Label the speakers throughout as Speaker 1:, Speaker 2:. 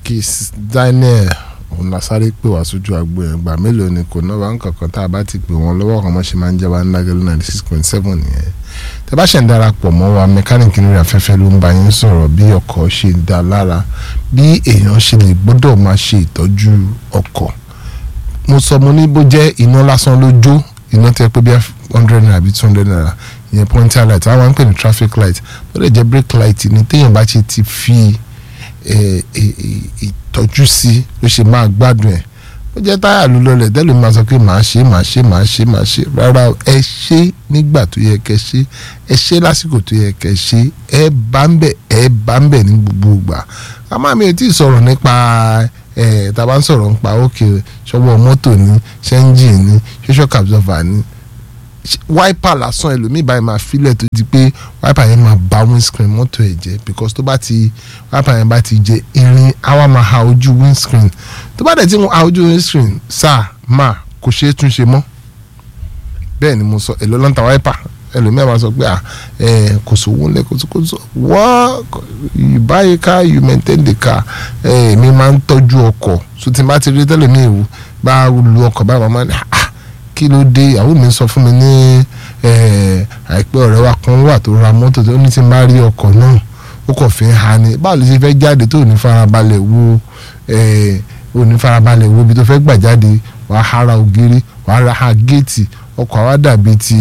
Speaker 1: Kiss Daniel òun la sáré pè wá sójú agbo yẹn gbà mélòó ni kò náà wá ń kankan tá a bá ti pè wọ́n lọ́wọ́ kan mọ́ ṣe máa ń jẹ́ wá ní Lágẹ̀lú ninety six point seven nìyẹn tẹ́ bá ṣe ń darapọ̀ mọ́ wa mẹkáníìkì lórí afẹ́fẹ́ ló ń bá yín sọ̀rọ̀ bí ọkọ̀ ṣe ń da lára bí èèyàn ṣe lè gbọ́dọ̀ máa ṣe ìtọ́jú ọkọ̀ mo sọ mo ní bó jẹ́ iná lásán ló jó iná tẹ́ pé bí hundred naira àbí two hundred naira ìyẹn pointer light àwọn máa ń pè ní traffic light ó lè jẹ́ brake light ní téèyàn bá ṣe ti fi ìtọ́jú sí ló ṣe máa gbádùn ẹ̀ ó jẹ́ táyà ló lọlẹ̀ tẹ́lẹ̀ máa sọ pé màá ṣe màá ṣe màá ṣe màá ṣe rárá ẹ ṣe nígbà tó yẹ kẹ́ ṣe ẹ ṣe lásìkò tó yẹ kẹ́ ṣe ẹ bá ń bẹ̀ ẹ bá ń bẹ̀ ní gbogbo ìgbà àmọ́ mi ò tí ì sọ̀rọ̀ nípa ẹ̀ tá a bá ń sọ̀rọ̀ nípa òkè ṣọwọ́ mọ́tò ní ṣẹ́ńjì ní ṣíṣọ́ absorber ní wáìpà lásán ẹlòmíì báyìí máa filẹ̀ tó di pé wáìpà yẹn máa bà windscreen mọ́tò ẹ̀ jẹ́ because tó bá ti wáìpà yẹn bá ti jẹ irin àwa máa ha ojú windscreen tó bá dẹ̀ tí mo ha ojú windscreen sáà máa kò ṣeé tún ṣe mọ́ bẹ́ẹ̀ ni mo sọ èlò lọ́ntà wáìpà ẹlòmíì máa sọ pé à ẹ kò sówó ńlẹ̀ kò kò sọ wọ́n you buy a car you maintain the car ẹ mi máa ń tọ́jú ọkọ̀ so tí n bá ti rí tẹ́lẹ̀ mi ìwú bá lu ọkọ̀ báyìí máa ń ah kí ló dé ìyàwó mi sọ fún mi ní àìpẹ́ ọ̀rẹ́ wa kan wà tó ra mọ́tò tó ní ti máa rí ọkọ̀ náà ó kàn fi ń ha ni báwo ló ṣe fẹ́ jáde tó ní farabalẹ̀ wo ò ní farabalẹ̀ wo ibi tó fẹ́ gbà jáde wàá hara ògiri wàá ra ha géètì ọkọ̀ àwa dàbí ti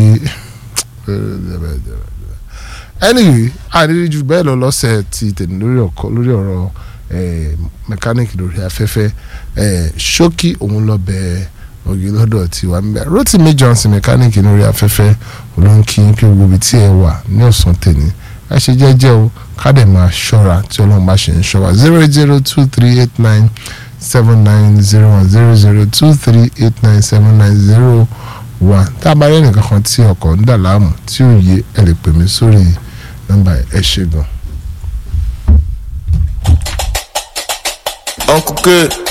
Speaker 1: anyway àrírí ju bẹ́ẹ̀ lọ lọ́sẹ̀ ti tèmi lórí ọkọ̀ lórí ọ̀rọ̀ mẹkáníìkì lórí afẹ́fẹ́ ṣókí òun lọ bẹ́ẹ̀ ògì lọ́dọ̀ tiwa ń bẹ̀ Rotimi Johnson mẹkáníìkì lórí afẹ́fẹ́ olóńkì pé gbogbo ibi tí ẹ wà ní ọ̀sán tèmi ẹ ṣe jẹ́jẹ́ o ká dẹ̀ máa ṣọ́ra tí ọlọ́run bá ṣe ń ṣọ́ wa zero eight zero two three eight nine seven nine zero one zero zero two three eight nine seven nine zero one tá a bá rí ẹnìkan kan tí ọkọ̀ ń dà láàmú tí ò yé ẹ lè pè mí sórí nọ́mbà ẹ ṣe gan.
Speaker 2: Uncle Good.